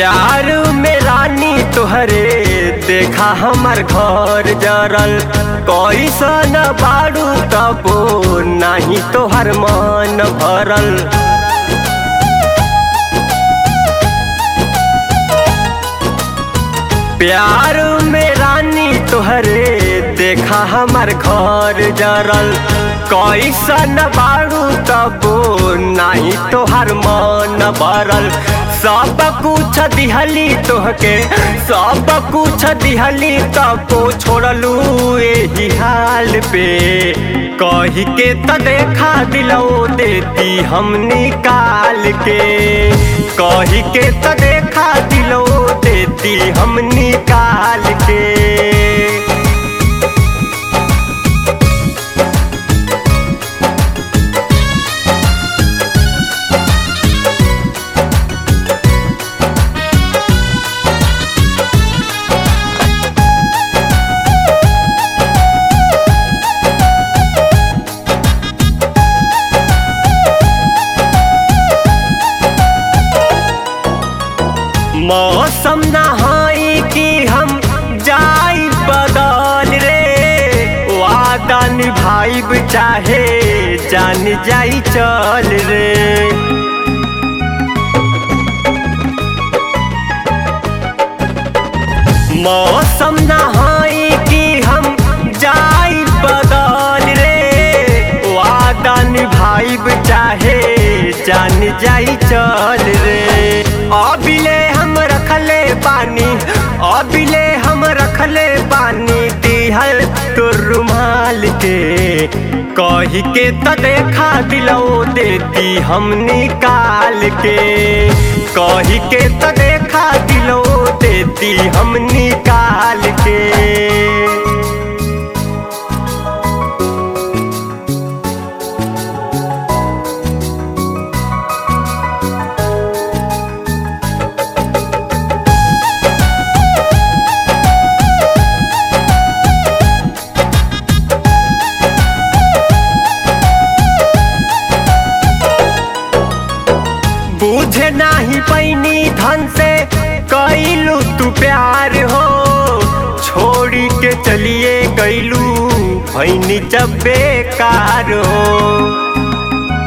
प्यार में रानी तोहरे देखा हमर घर जरल कैसन बारू तबो नाही तोहर मन भरल प्यार में रानी तोहरे देखा हमर घर जरल कैसन बारू तबो नाही तोहर मन भरल सब कुछ दिहली तोहके सब कुछ दिहली तबो छोड़लू एही हाल पे कही के त देखा दिलो देती हम निकाल के कही के त देखा दिलो देती हम निकाल के मौसम नहाई कि हम जाई बदल रे वादा निभाइब चाहे जान जाई चल रे मौसम नहाई कि हम जाई बदल रे वादा निभाइब चाहे जान जाई चल रे अबिले हम रखले पानी अबिले हम रखले पानी दिहल तो रुमाल के कही के त देखा दिलो देती हम निकाल के कही के त देखा दिलो देती हम निकाल के बुझे नाही पैनी धन से कैलू तू प्यार हो छोड़ी के चलिए गैलू भैनी जब बेकार हो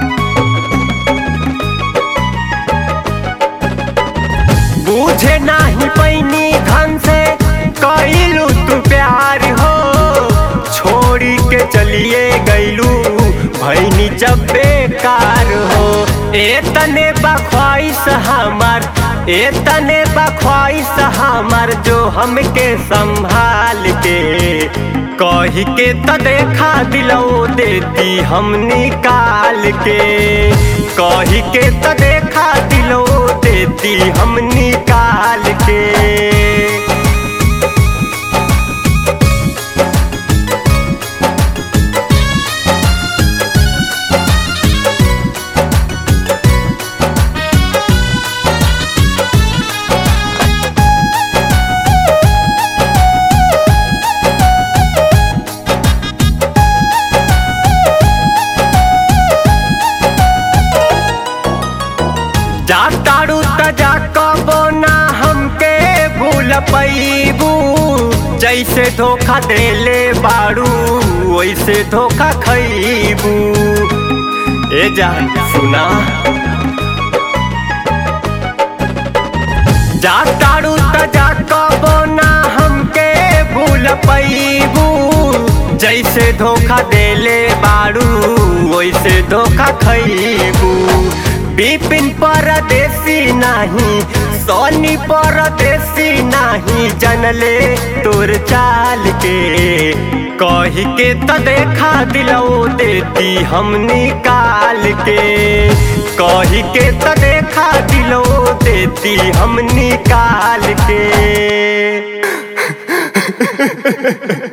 बुझे नाही पैनी धन से कैलू तू प्यार हो छोड़ी के चलिए गैलू भैनी जब बेकार हो ए तने बख्वाइश हमार ए तने बख्वाइश हमार जो हमके संभाल के कही के त देखा दिलो देती हम निकाल के कही के त देखा दिलो देती हम निकाल के जातारू त जा कबो ना हमके भूल पैबू जैसे धोखा देले बारू वैसे धोखा खैबू ए जान सुना जातारू त जा कबो ना हमके भूल पैबू जैसे धोखा देले बारू वैसे धोखा खैबू बिपिन परदेसी नाही सोनी परदेसी नाही जनले तोर चाल के कही के त देखा दिलो देती हम निकाल के कही के त देखा दिलो देती हम निकाल के